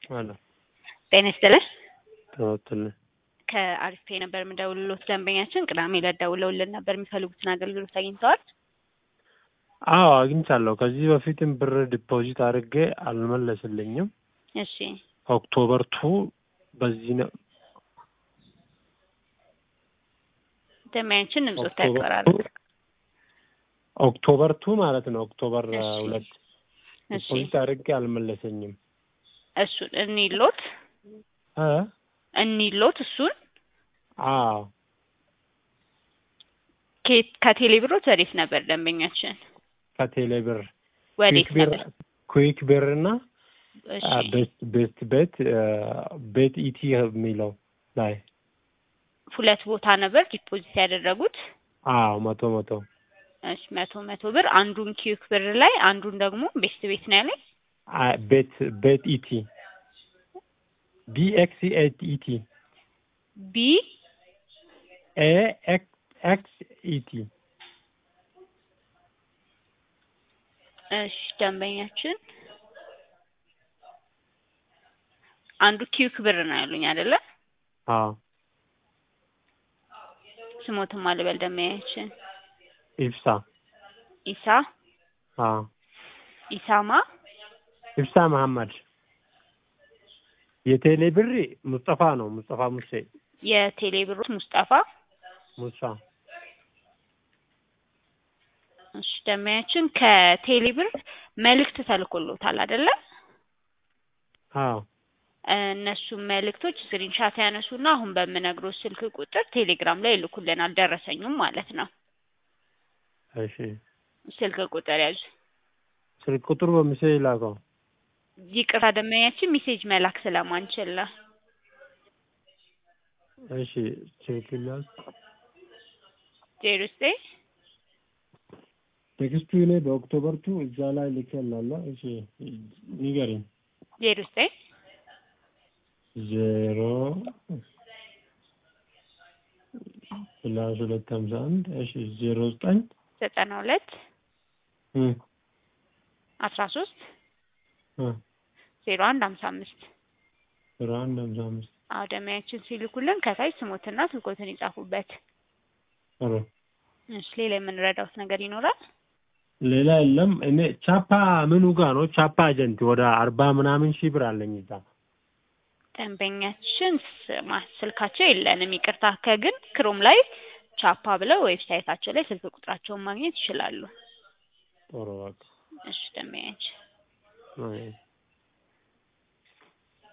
አለ ጤና ይስጥልኝ። ተወትልኝ ከአሪፍ ፔ ነበር የምደውልሎት ደንበኛችን ቅዳሜ ዕለት ደውለውልን ነበር የሚፈልጉትን አገልግሎት አግኝተዋል? አዎ አግኝቻለሁ። ከዚህ በፊትም ብር ዲፖዚት አድርጌ አልመለስልኝም። እሺ ኦክቶበር ቱ በዚህ ነው ደንበኛችን ድምጾት ኦክቶበር ያቀራሉ። ቱ ኦክቶበር ቱ ማለት ነው። ኦክቶበር አ, እሺ። ሁለት እሺ ዲፖዚት አድርጌ አልመለሰኝም። እሱን እኒሎት እ እኒሎት እሱን አዎ ከየት ከቴሌ ብሮት ወዴት ነበር ደንበኛችን? ከቴሌ ብር ወዴት ኩዊክ ብር ነበር? ኩዊክ ብር እና እሺ አ, ቤስት ቤስት ቤት አ, ቤት ኢቲ የሚለው ላይ ሁለት ቦታ ነበር ዲፖዚት ያደረጉት። አዎ መቶ መቶ እሺ መቶ መቶ ብር አንዱን ኪዩክ ብር ላይ አንዱን ደግሞ ቤስት ቤት ነው ያለኝ። አ, ቤት ቤት ኢቲ ቢኤክስ ኢቲ ቢ ኤ ኤክስ ኢቲ እሺ ደንበኛችን አንዱ ኪዩክ ብር ነው ያሉኝ አይደለ? አዎ ስሞትም አልበል ደንበኛችን ኢብሳ ኢሳ አዎ ኢሳማ ኢብሳ መሐመድ የቴሌ ብር ሙስጠፋ ነው ሙስጠፋ ሙሴ የቴሌ ብሮት ሙስጠፋ ሙሳ እሺ ደንበኛችን ከቴሌ ብር መልእክት ተልኮሎታል አይደለ? አዎ እነሱም መልእክቶች ስክሪንሻት ያነሱና አሁን በምነግረው ስልክ ቁጥር ቴሌግራም ላይ ይልኩልናል። ደረሰኙም ማለት ነው። እሺ ስልክ ቁጥር ያዙ። ስልክ ቁጥሩ በምሴ ይላከው ይቅርታ ደንበኛችን ሜሴጅ መላክ ስለማንችል ነው። እሺ ስልክ ላክ ዜሮ ዘጠኝ ቴክስቱ እኔ በኦክቶበር ቱ እዛ ላይ ልኬላለሁ እሺ ንገሪኝ ዜሮ ዘጠኝ ዜሮ ፕላስ ሁለት ሀምሳ አንድ እሺ ዜሮ ዘጠኝ ዘጠና ሁለት እ አስራ ሶስት እ ዜሮ አንድ ሀምሳ አምስት ዜሮ አንድ ሀምሳ አምስት አዎ ደንበኛችን ሲልኩልን ከታች ስሞትና ስልኮትን ይጻፉበት። ጥሩ እሺ ሌላ የምንረዳውት ነገር ይኖራል? ሌላ የለም እኔ ቻፓ ምኑ ጋር ነው ቻፓ ኤጀንት ወደ አርባ ምናምን ሺህ ብር አለኝ እዛ ደንበኛችን ስማ ስልካቸው የለንም ይቅርታ። ከግን ክሮም ላይ ቻፓ ብለው ዌብሳይታቸው ላይ ስልክ ቁጥራቸውን ማግኘት ይችላሉ። ጥሩ በቃ እሺ ደንበኛችን አይ